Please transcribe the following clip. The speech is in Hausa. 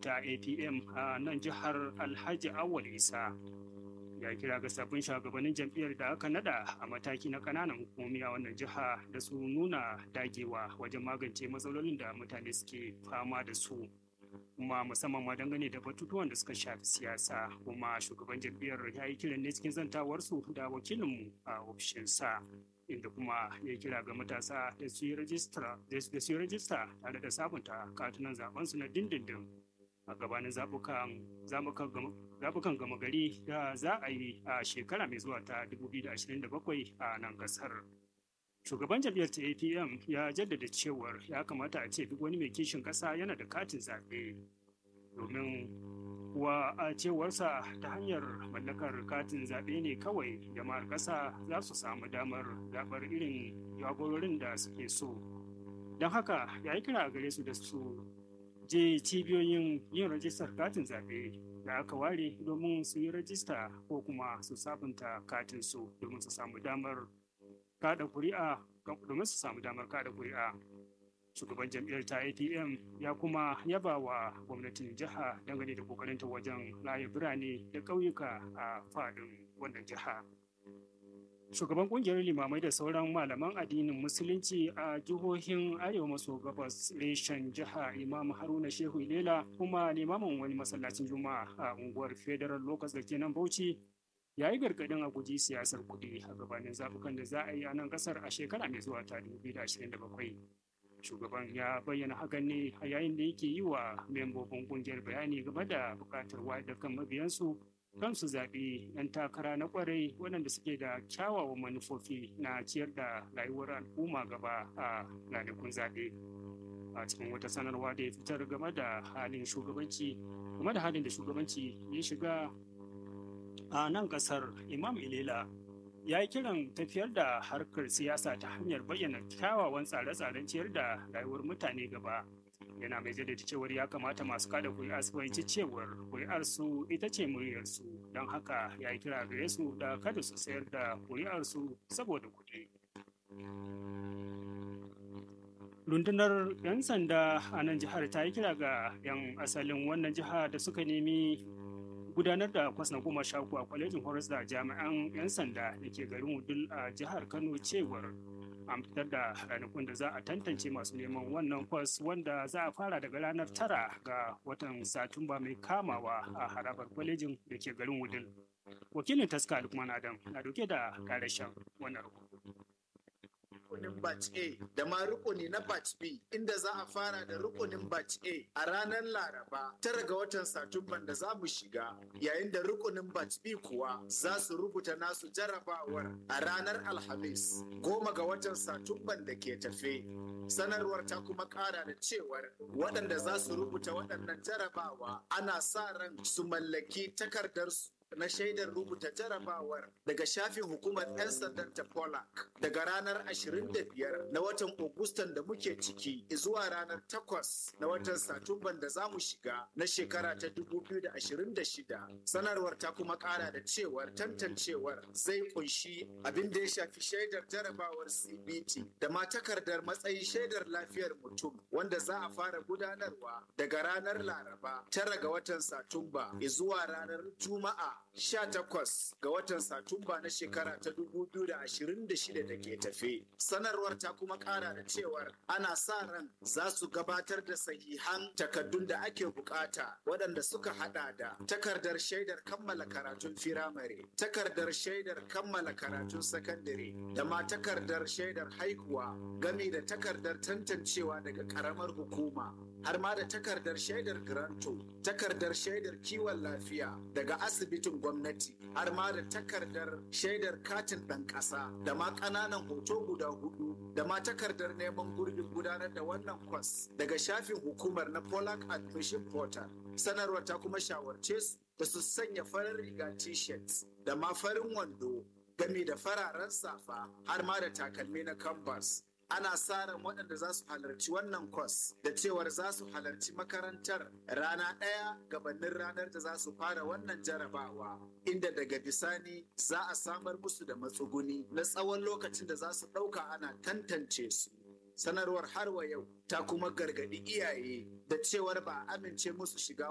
ta apm a nan jihar alhaji awal isa ya kira ga sabbin shugabannin jam'iyyar da aka nada a mataki na kananan hukumomi a wannan jiha da su nuna dagewa wajen magance matsalolin da mutane suke fama da su kuma musamman ma dangane da batutuwan da suka shafi siyasa kuma shugaban jam'iyyar ya yi kiran ne cikin zantawarsu da wakilinmu a ofishinsa inda kuma ya kira ga matasa da su yi rajista tare da sabunta katunan zabensu na dindindin a gabanin zabukan gama gari da za a yi a shekara mai zuwa ta 2027 a nan kasar. Shugaban jam'iyyar ta APM ya jaddada cewar ya kamata a ce duk wani mai kishin ƙasa yana da katin zaɓe domin kuwa a cewarsa ta hanyar mallakar katin zaɓe ne kawai jama'ar ƙasa za su samu damar zaɓar irin jagororin da suke so. Don haka ya yi kira gare su da su je cibiyoyin yin rajistar katin zaɓe da aka ware domin su yi rajista ko kuma su sabunta katin su domin su samu damar kada kuri'a domin su samu damar kada kuri'a shugaban jam'iyyar ta atm ya kuma yaba wa gwamnatin jiha dangane da kokarinta wajen laye birane da ƙauyuka a faɗin wannan jiha shugaban kungiyar limamai da sauran malaman addinin musulunci a jihohin arewa maso gabas reshen jiha imam haruna shehu lela kuma limamin wani masallacin juma'a a unguwar federal locus da ke nan bauchi ya yi gargadin a guji siyasar kuɗi a gabanin zaɓukan da za a yi a nan ƙasar a shekara mai zuwa ta 2027 shugaban ya bayyana hakan ne a yayin da yake yi wa membobin kungiyar bayani game da buƙatar wayar da kan mabiyansu kan su zaɓi 'yan takara na ƙwarai waɗanda suke da kyawawan manufofi na ciyar da rayuwar al'umma gaba a ranakun zaɓe a cikin wata sanarwa da ya fitar game da halin shugabanci game da halin da shugabanci ya shiga a nan ƙasar imam ilela ya yi kiran tafiyar da harkar siyasa ta hanyar bayyana kyawawan tsare-tsaren ciyar da rayuwar mutane gaba yana mai jaddada cewar ya kamata masu kada kuri'a su fahimci cewar kuri'ar su ita ce muryar su don haka ya yi kira gare su da kada su sayar da kuri'ar su saboda kuɗi. rundunar 'yan sanda a nan jihar ta yi kira ga 'yan asalin wannan jiha da suka nemi gudanar da kwas na goma sha a kwalejin horas da jami'an 'yan sanda da ke garin wudul a jihar kano cewar an fitar da ranakun da za a tantance masu neman wannan kwas wanda za a fara daga ranar tara ga watan satumba mai kamawa a harabar kwalejin da ke garin wudil wakilin taska alkman adam na dauke da karashen wannan rukunin batch A da ma rukuni na batch B inda za a fara da rukunin batch A a ranar Laraba tara ga watan Satumban da za mu shiga yayin da rukunin batch B kuwa za su rubuta nasu jarabawar a ranar Alhamis goma ga watan Satumban da ke tafe. Sanarwar ta kuma kara da cewar waɗanda za su rubuta waɗannan jarabawa ana sa ran su mallaki takardarsu na shaidar rubuta jarabawar daga shafin hukumar 'yan sandan ta Polak daga ranar 25 na watan Agustan da muke ciki zuwa ranar 8 na watan Satumban da za mu shiga na shekara ta 2026. Sanarwar ta kuma kara da cewar tantancewar zai kunshi abin da ya shafi shaidar jarabawar CBT da ma takardar matsayin shaidar lafiyar mutum wanda za a fara gudanarwa daga ranar Laraba tara ga watan Satumba zuwa ranar Juma'a 18 ga watan Satumba na shekara ta 2026 da ke tafe. Sanarwar ta kuma kara da cewar ana sa ran za su gabatar da sahihan takaddun da ake bukata waɗanda suka hada da takardar shaidar kammala karatun firamare, takardar shaidar kammala karatun sakandare, da ma takardar shaidar haihuwa gami da takardar tantancewa daga karamar hukuma. har ma da takardar shaidar granto takardar shaidar kiwon lafiya daga asibitin gwamnati har ma da takardar shaidar katin ɗan ƙasa da ma ƙananan hoto guda hudu da ma takardar neman gurbin gudanar da wannan kwas daga shafin hukumar na Polak Admission Portal. Sanarwar ta kuma shawarce su da su sanya farin riga t-shirts da ma farin wando gami da fararen safa har ma da takalmi na canvas. ana sa ran waɗanda za su halarci wannan kwas da cewar za su halarci makarantar rana ɗaya gabanin ranar da za su fara wannan jarabawa inda daga bisani za a samar musu da matsuguni na tsawon lokacin da za su ɗauka ana tantance su sanarwar har wa yau ta kuma gargaɗi iyaye da cewar ba a amince musu shiga